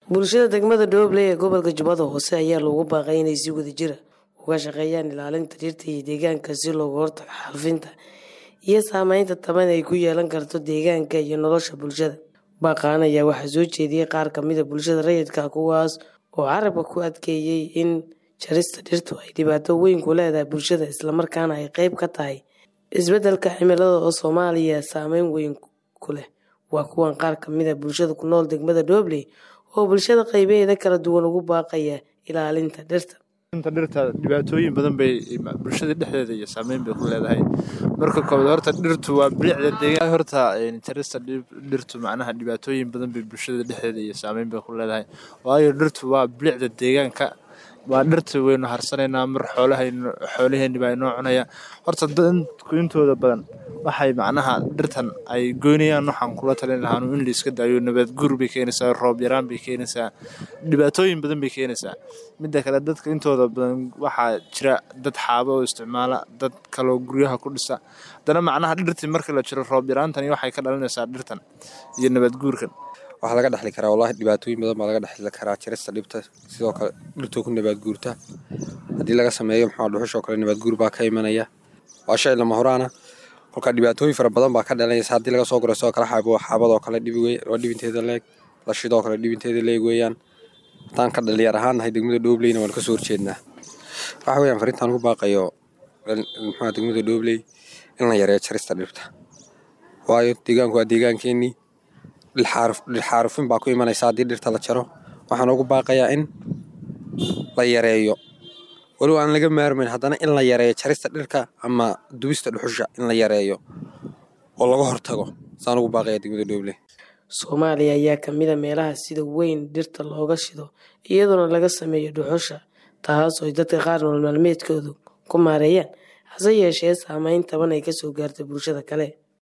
bulshada degmada dhoble ee gobolka jubbada hoose ayaa loogu baaqay inay si wadajira uga shaqeeyaan ilaalinta dhirta iyo deegaanka si looga hortago xaalufinta iyo saameynta taban ay ku yeelan karto deegaanka iyo nolosha bulshada baaqaan ayaa waxaa soo jeediyey qaar kamida bulshada rayidka kuwaas oo carabka ku adkeeyey in jarista dhirtu ay dhibaato weyn ku leedahay bulshada islamarkaana ay qeyb ka tahay isbedelka cimilada oo soomaaliya saameyn weyn ku leh waa kuwan qaar kamida bulshada ku nool degmada dhobley oo bulshada qeybaheeda kala duwan ugu baaqaya ilaalinta dhirta inta dhirta dhibaatooyin badan bay bulshada dhexdeeda iyo saameyn bay ku leedahay marka koobaad horta dhirtu waa bilicda deegaan horta jarista dhirtu macnaha dhibaatooyin badan bay bulshada dhexdeeda iyo saameyn bay ku leedahay waayo dhirtu waa bilicda deegaanka waa dhirta waynu harsanaynaa mar xoolahaynu xoolaheeni baa inoo cunaya horta dadku intooda badan waxay macnaha dhirtan ay goynayaan waxaan kula talin lahaa in la iska daayo nabaad guur bay keenaysaa roob yaraan bay keenaysaa dhibaatooyin badan bay keenaysaa midda kale dadka intooda badan waxaa jira dad xaabo oo isticmaala dad kaloo guryaha ku dhisa haddana macnaha dhirtii marka la jiro roob yaraantani waxay ka dhalinaysaa dhirtan iyo nabaad guurkan waxaa laga dhexli karaa wallahi dhibaatooyin badan baa laga dhexli karaa jarista dhibta sidoo kale dhirtoo ku nabaad guurta haddii laga sameeyo maxaa dhuxushoo kale nabaad guur baa ka imanaya waa shay lama horaana kolkaa dhibaatooyin fara badan baa ka dhalanaysa haddii laga soo guro sidoo kale xaabo xaabadoo kale dhibi wey waa dhibinteeda leeg lashidoo kale dhibinteeda leeg weeyaan haddaan ka dhalinyar ahaan nahay degmada dhoobleyna waan kasoo horjeednaa waxa weeyaan farintaan ugu baaqayo maxaa degmada dhoobley in la yareeyo jarista dhibta waayo deegaanku waa deegaankeenii dhilxaarufin baa ku imanaysa haddii dhirta la jaro waxaan ugu baaqayaa in la yareeyo walow aan laga maarmayn haddana in la yareeyo jarista dhirka ama dubista dhuxusha in la yareeyo oo laga hortago saan ugu baaqaya degmada dhooble soomaaliya ayaa kamida meelaha sida weyn dhirta looga shido iyadoona laga sameeyo dhuxusha taas oo dadka qaar nool maalmeedkoodu ku maareeyaan hase yeeshee saameyn taban ay kasoo gaartay bulshada kale